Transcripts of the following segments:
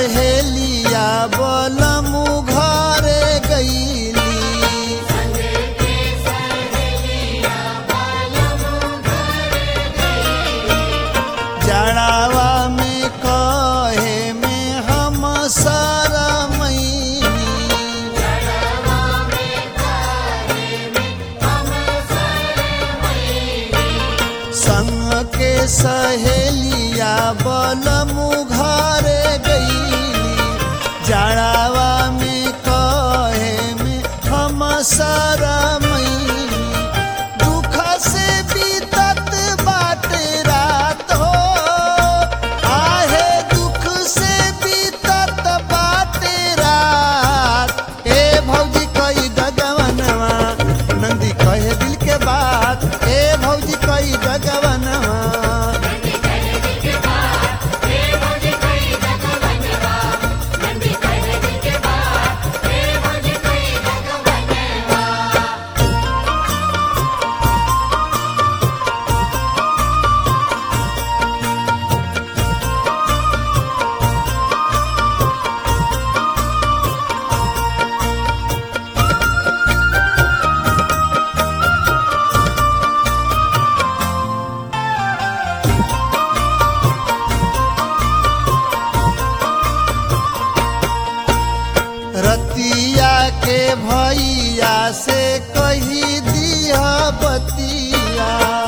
सहेलिया बलमु घरे गईली जड़ावा में कहे में हम सरमैनी संग के सहेलिया बलमु घरे गईली जड़ावा में कहे में हम सरमैनी दुख से बीतत बाटे रात हो आहे दुख से बीतत बाटे रात ए भौजी कई दगवनवा नंदी कहे दिल के बात ए भौजी कई दगवनवा रतिया के भैया से कही दिया बतिया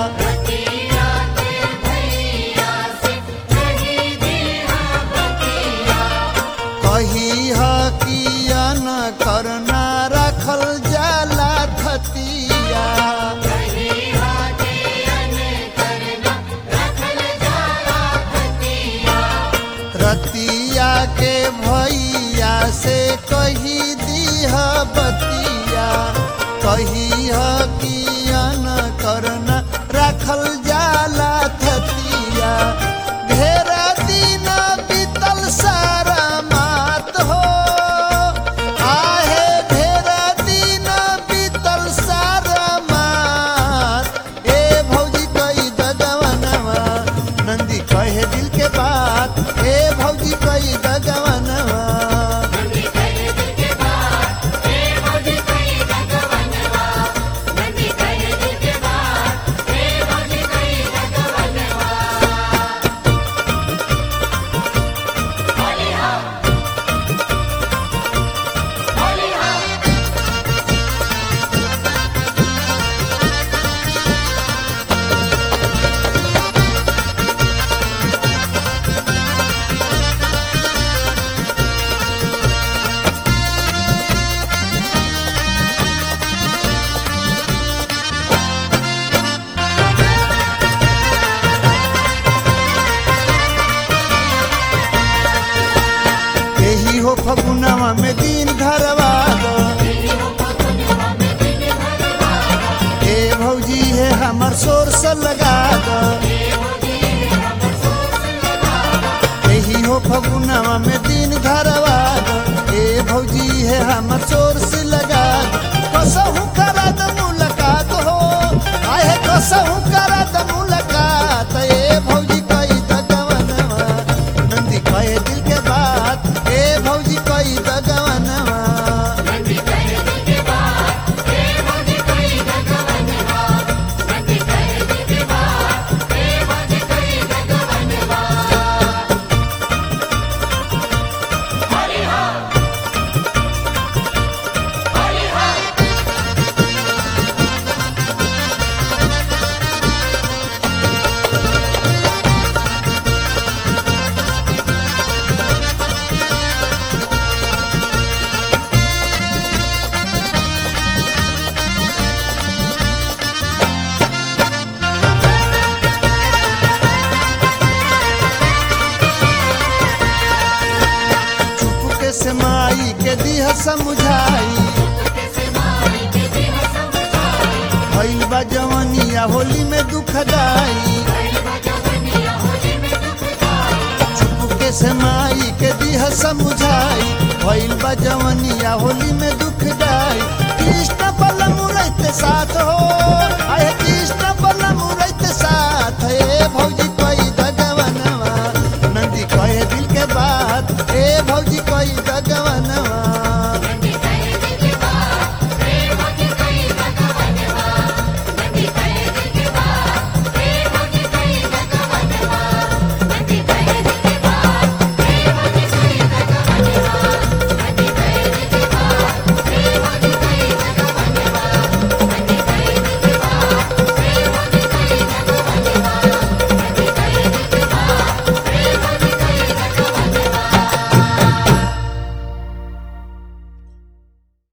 कही ह किया न करना रखल जाला थतिया रतिया के भैया से कही दिह बतिया कही ह किया न करना रखल जाला थतिया ढेर दिन बीतल सारा मात हो आहे ढेर दिन बीतल सारा मात ए भौजी कई दगवनवा नंदी कहे दिल के बात ए भौजी कई दगवनवा यही हो फगुनवा में दिन धरवा दो ए भौजी है हमर शोर से लगा दो यही हो फगुनवा में दिन धरवा दो ए भौजी है हमर शोर से लगा दो कसहु करा द मुलाकात हो आए कसहु करा द मुलाकात ए भौजी कई दगवनवा नंदी कहे दिल के बात ए भौजी कई दगवनवा चुपके से माई के दिह समझाई भइल बा जवनिया होली में दुख दाई चुपके से माई के दिह समझाई भइल बा जवनिया होली में दुख दाई कृष्ण बलम रहते साथ हो आय